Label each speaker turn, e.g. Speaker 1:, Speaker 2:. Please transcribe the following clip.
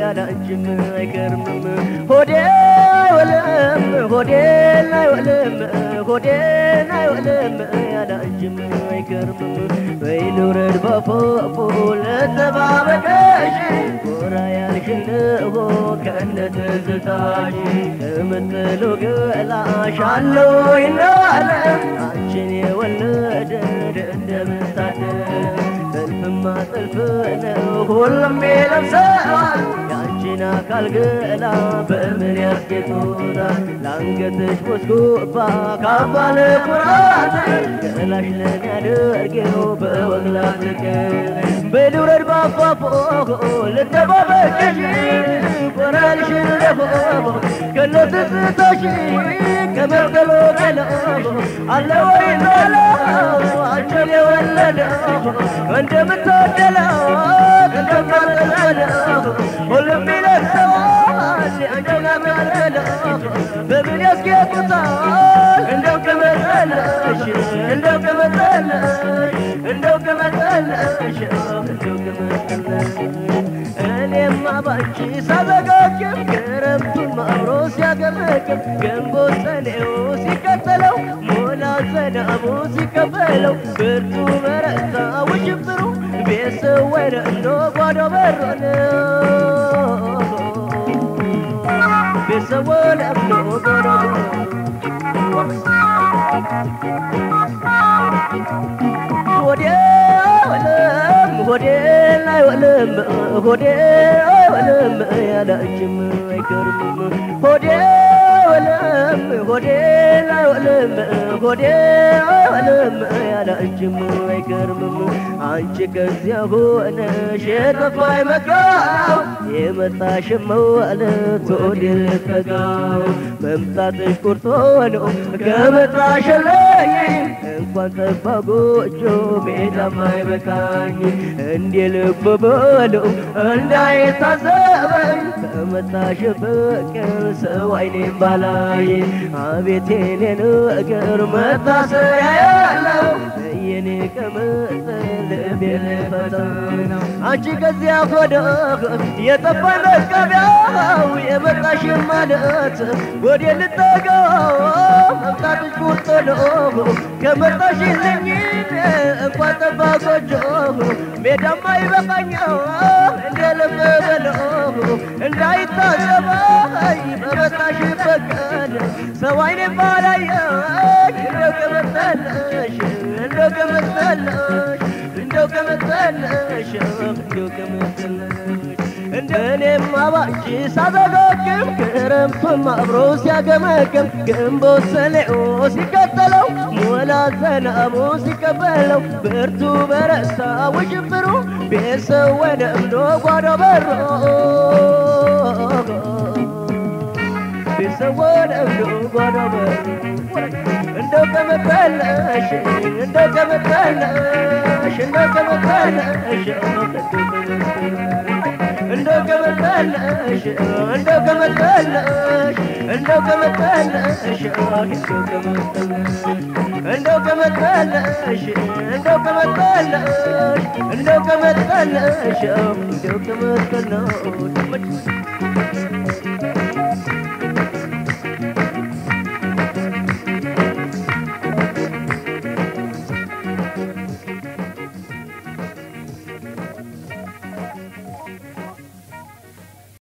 Speaker 1: ያለ አንቺም አይከርምም ሆዴ አይወለም ሆዴን አይወለም ሆዴን አይወለም ያለ አንቺም አይከርምም በይ ልውረድ ባፎፎ ለተባበቀሽ ጎራ ያልሽልሆ ከነ ትዝታሽ እምትሉ ገላሽ አለው ይናለ አንቺን የወለደ እንደምታደር ጥልፍማ ጥልፍ ነው ሁሉም ይለብሰዋል የአንቺን አካል ገላ በምን ያስጌጡታል ለአንገትሽ ቦስኩባ ካባ ለኩራት ገላሽ ለን ያደርጌው በወግ ላትቀር በልውረድ ባፏፎ ልተባበቅሽ ቆራልሽን ለፎ ከነ ትዝታሽ ከመርከሎ ገላ አለ ወይ ኖላ አንቺን የወለደው እንደምትወደለው እንደማትወደለው ሁሉም ይለብሰዋል አንቺን አካለለው በምን ያስጌጡታል እንደው ከመጠለሽ እንደው ከመጠለሽ እንደው ከመጠለሽ እንደው ከመጠለሽ እኔማ ባንቺ ሳዘጋጅም ክረምቱን አብሮ ሲያገመግም ግንቦት ሰኔው ሲከተለው ሞላ ዝናቡ ሲቀበለው ብርቱ በረታ ውሽብሩ ቤተሰብ ወደ እንዶ ጓዶ በሮን ቤተሰብ ወደ እንዶ ጓዶ ሆዴ አይወለም ሆዴ አይወለም ሆዴ አይወለም ያለ አንቺም አይከርምም ሆዴ አይወለም ሆዴ አይወለም ሆዴ አይወለም ያለ አንቺም አይከርምም አንቺ ከዚያ ሆነሽ የጠፋይ መጋው የመጣሽም ማለት ወዴ ልትጠጋው መምጣትሽ ቁርጦ ነው ከመጣሽለኝ እንኳን ጠፋ ጎጆ ሜዳም አይበቃኝ እንዴ ልብ በለው እንዳይታዘበኝ ከመጣሽ ፍቅር ሰው አይኔም ባላይ አቤት የኔ ነገር መታሰሪያ ያለው የኔ ከመጠን ልቤን ፈተነው አንቺ ከዚያ ወደ የጠፋኝ መቀቢያው የመጣሽ ማለት ወደ ልጠጋው መምጣትሽ ቁርጥ ነው ከመጣሽልኝ እንኳን ጠፋ ጎጆ ሜዳማ ይበቃኛው እንደ ልብ በለው እንዳይታዘበኝ በመጣሽ ፈቀድ ሰው አይኔ ባላየኝ እንደው ከመጠለሽ እንደው ከመጠለሽ እንደው ከመጠለሽ እንደው ከመጠለሽ እንደኔማ ባንቺ ሳዘጋግም ክረምቱም አብሮ ሲያገመግም ግንቦት ሰኔው ሲከተለው ሞላ ዝናቡ ሲቀበለው ብርቱ በረታ ውሽብሩ ቤተሰብ ወደ እምዶ ጓዶ በሮ ቤተሰብ ወደ እምዶ ጓዶ በሮ እንደው ከመጠለሽ እንደው ከመጠለሽ እንደው ከመጠለሽ እንደው ከመጠለሽ እንደው ከመጠለሽ እንደው ከመጠለሽ እንደው ከመጠለሽ እንደው ከመጠለሽ እንደው ከመጠለሽ እንደው ከመጠለሽ